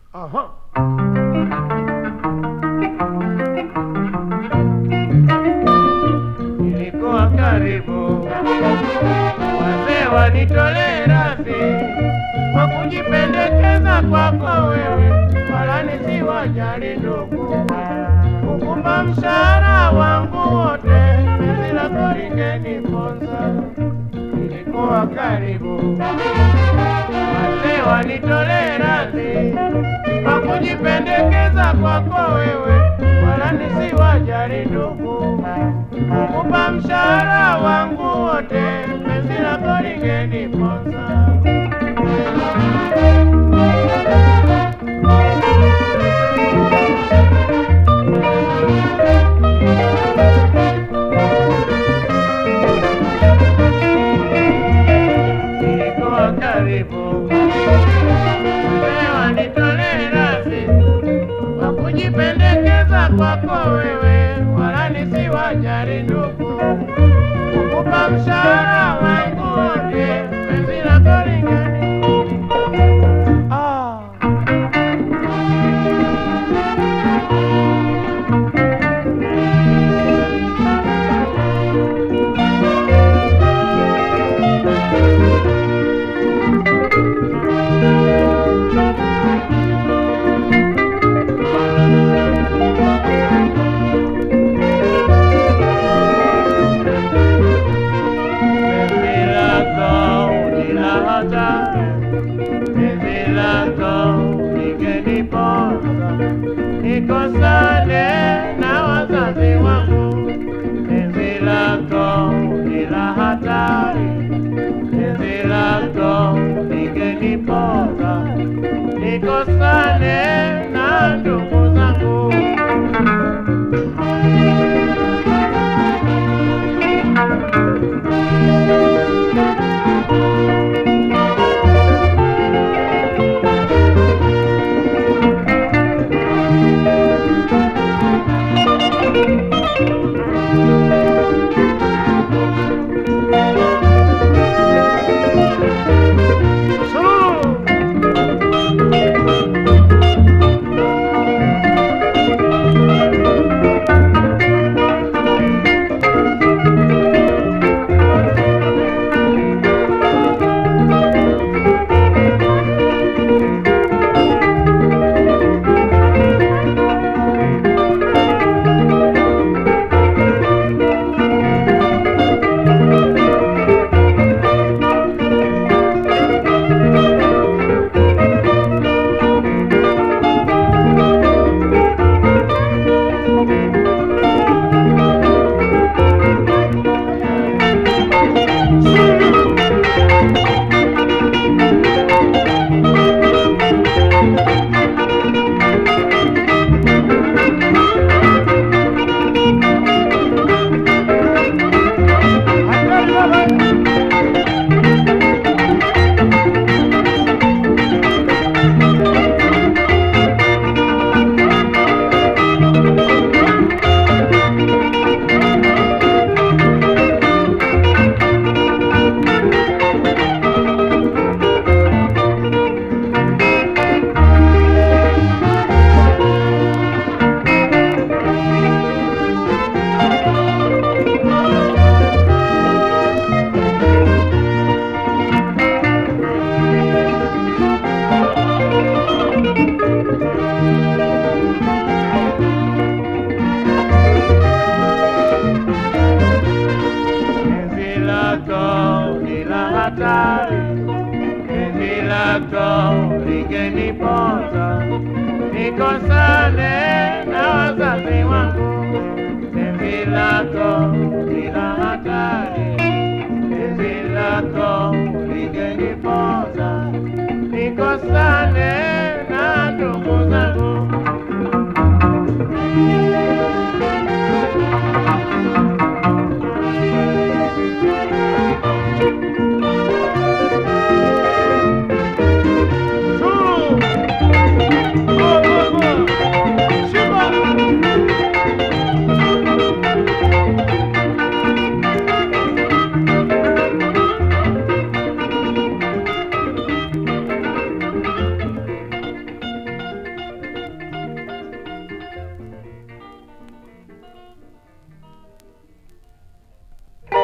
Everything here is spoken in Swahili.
Aha. Nilikuwa karibu, wazee wanitolee radhi kwa kujipendekeza kwako wewe, wala nisiwajali ndugu, kukumba mshahara wangu wote, penzi lako lingeniponza. Nilikuwa karibu, wazee wanitolee radhi kwa kujipendekeza kwako wewe, wala nisiwajali ndugu, kukupa mshahara wangu wote, penzi lako lingeniponza. Nilikuwa karibu, leo nitolee radhi kwa kujipendekeza kwako wewe, wala nisiwajali ndugu, kukupa mshahara wangu wote, penzi lako lingeni ah. Penzi lako ni la hatari, penzi lako lingeniponza, nikosane na wazazi wangu. Penzi lako ni la hatari, penzi lako lingeniponza, nikosane na ndugu zangu. Penzi lako ni la hatari, penzi lako lingeniponza, nikosane na wazazi wangu. Penzi lako ni la hatari, penzi lako lingeniponza, nikosane